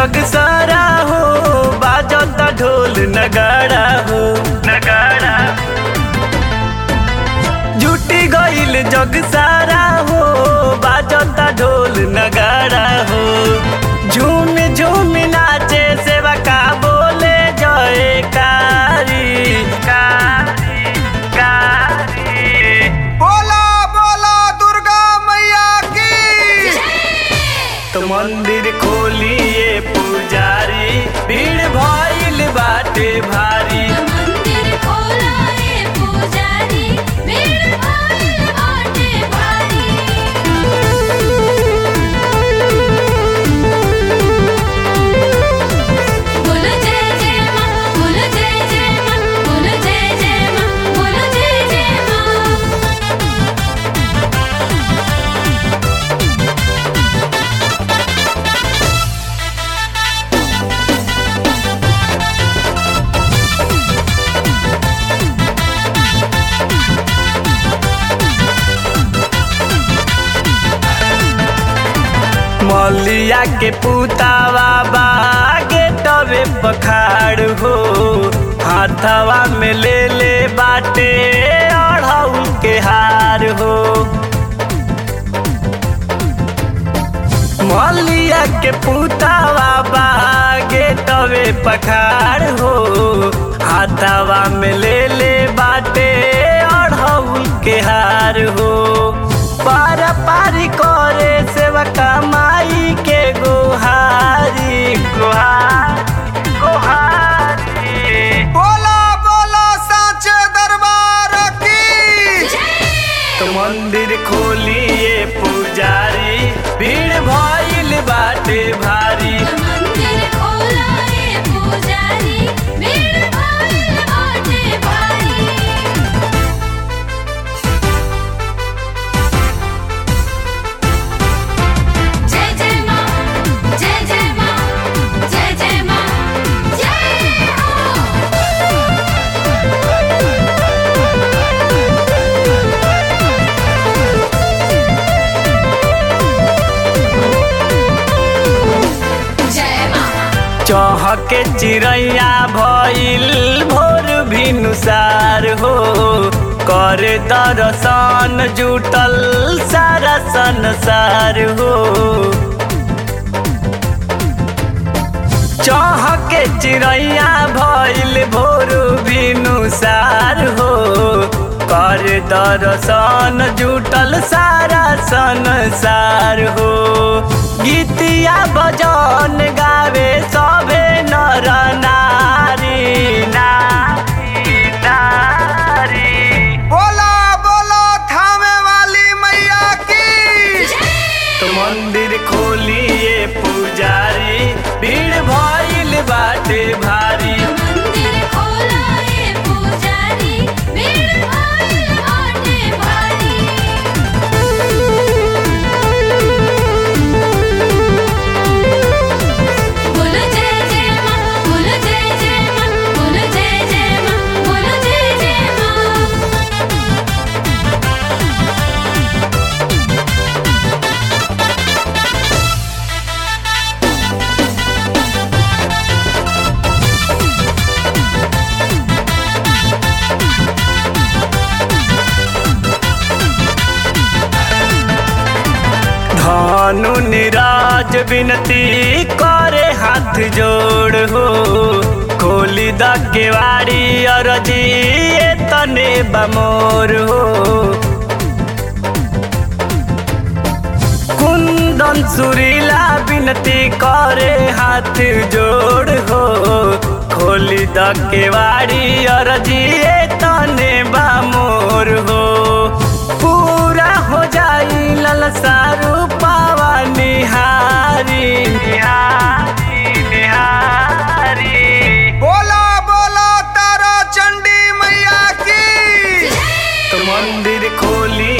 जग सारा हो बाजता ढोल नगाड़ा हो नगाड़ा जुटी गईल जग सारा हो बाजता ढोल नगाड़ा हो झूम झूम नाचे सेवा का बोले जय कारी कारी कारी बोला बोला दुर्गा मैया की तो मंदिर खोलिए पुजारी भीड़ भइल बाटे भारी मंदिर खोलाए पुजारी भीड़ भाइल बाटे भारी बोलो जय जय मां बोलो जय जय मां बोलो जय जय मां बोलो जय जय मां मलिया के पुतावा बागे तवे पखाड़ हो हाथवा में ले ले बाटे अढ़ौल के हार हो मलिया के पुतावा बागे तवे पखाड़ हो हाथवा में ले ले बाटे अढ़ौल के हार हो पार पारी करे सेवा कमाई के गोहारी गोहारी गोहारी बोला बोला साचे दरबार की तो मंदिर खोलिए पुजारी भीड़ भइल बाटे भारी मंदिर खोलाए पुजारी भीड़ भाइल बाटे भारी जय जय मां जय जय मां जय जय मां जय हो जय मां चहके चिड़ैया भइल भोर भिनुसार हो करे दर्शन जुटल सारा संसार हो चहके चिड़ैया भइल भोर भिनुसार हो कर दर्शन जुटल सारा संसार हो गीतिया बजन गावे सभे नर नारी नारी नारी बोला बोला थामे वाली मैया की तो मंदिर खोलिए पुजारी भीड़ भइल बाटे भारी मंदिर खोलाए पुजारी भीड़ भाइल बाटे भारी बोलो जय जय मां बोलो जय जय मां बोलो जय जय मां बोलो जय जय मां धनु निराज विनती करे हाथ जोड़ हो खोली द केवाड़ी अरजी ए तने बमोर हो कुंदन सुरीला विनती करे हाथ जोड़ हो खोली द केवाड़ी अरजी ए तने बमोर हो पूरा हो जाई ललसा रूपावा निहारी निहारी निहारी बोला बोला तारा चंडी मैया की तो मंदिर खोली